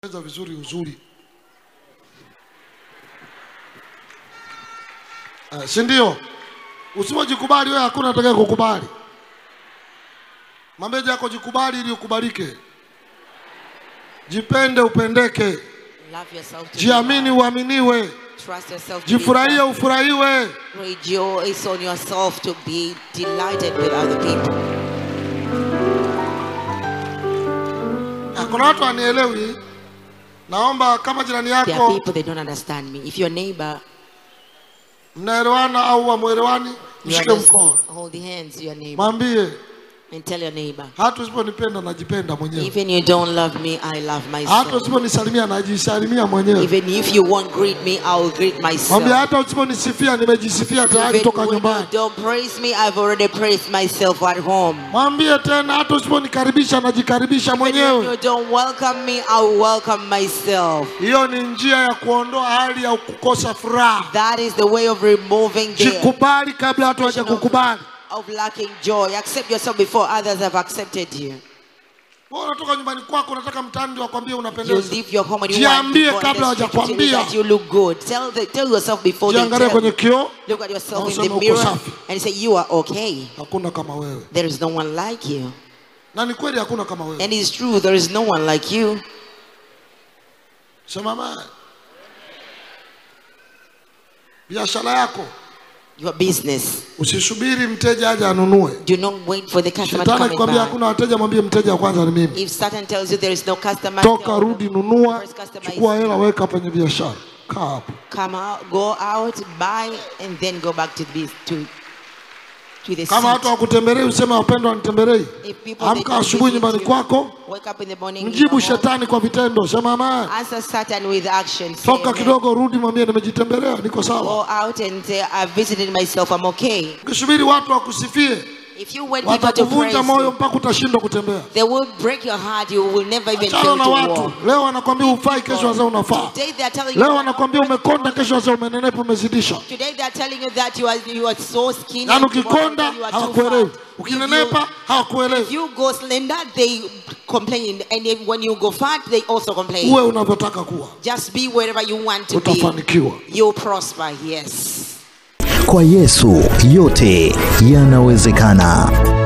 Eza vizuri uzuri uh, si ndio? Usipojikubali wewe, hakuna atakaye kukubali. Mwambie yako jikubali ili ukubalike. Jipende upendeke, Love yourself to be jiamini loved. uaminiwe, Trust yourself to be jifurahie loved. ufurahiwe. Rejoice on yourself to be delighted with other people. Ah, Kuna watu wanielewi. Naomba kama jirani There are yako people they don't understand me. If your neighbor, mnaelewana au hamwelewani, you mshike understand, mkono, hold the hands to your neighbor mwambie and tell your neighbor, hata usiponipenda najipenda mwenyewe, even you don't love me, I love hata myself. usiponisalimia najisalimia mwenyewe. Even if you won't greet me, I will greet Mwambie myself. hata usiponisifia nimejisifia tayari Even toka when you nyumbani. don't praise me, I've already praised myself at home. Mwambie tena hata usiponikaribisha najikaribisha Even when mwenyewe. you don't welcome me, I will welcome myself. Hiyo ni njia ya kuondoa hali ya kukosa furaha. That is the way of removing the Jikubali kabla watu waje kukubali. of lacking joy. Accept yourself before others have accepted you. Wewe unatoka nyumbani kwako unataka mtaani ndio wakwambie You unapendeza. leave your home and you Jiambie want people kabla on the street to tell you hawajakwambia. that you look good. Tell, the, tell yourself before they Jiangalie tell kwenye you. kioo, Look at yourself Na in useme the uko mirror safi. and say you are okay. hakuna kama wewe. There is no one like you. Na ni kweli hakuna kama wewe. And it's true, there is no one like you. Sema mama. Biashara yako Your business. usisubiri mteja aje anunue. Do not wait for the customer to Shetani come akikwambia and hakuna wateja, mwambie mteja wa kwanza ni mimi. buy. If Satan tells you there is no customer, Toka, tell them, rudi, nunua, First customer chukua is- hela, weka kwenye biashara, kaa hapo. come out, go out, buy, and then go back to the to, to the Kama watu seat. hawakutembelei useme wapendwa, wanitembelei. If people they Amka don't asubuhi visit nyumbani you, kwako, wake up in the morning, mjibu in your home, shetani kwa vitendo, sema amen. answer Satan with action. Say Toka amen. kidogo, rudi, mwambie nimejitembelea, niko sawa. Go out and say, I visited myself, I'm okay. Ukisubiri watu wakusifie, If you want people to praise watakuvunja moyo you, mpaka utashindwa kutembea. they will break your heart. You will never even Achana feel na to watu. walk. Leo wanakwambia ufai, kesho wazee unafaa. Today they are telling you. Leo that- wanakwambia umekonda, kesho wazee umenenepa, umezidisha. Today they are telling you that you are you are so skinny. Yaani and tomorrow ukikonda you are too hawakuelewi, fat. If ukinenepa you, hawakuelewi. if you go slender, they complain, and if, when you go fat, they also complain. Uwe unavyotaka kuwa, Just be wherever you want to be. utafanikiwa. You'll prosper. Yes. Kwa Yesu yote yanawezekana.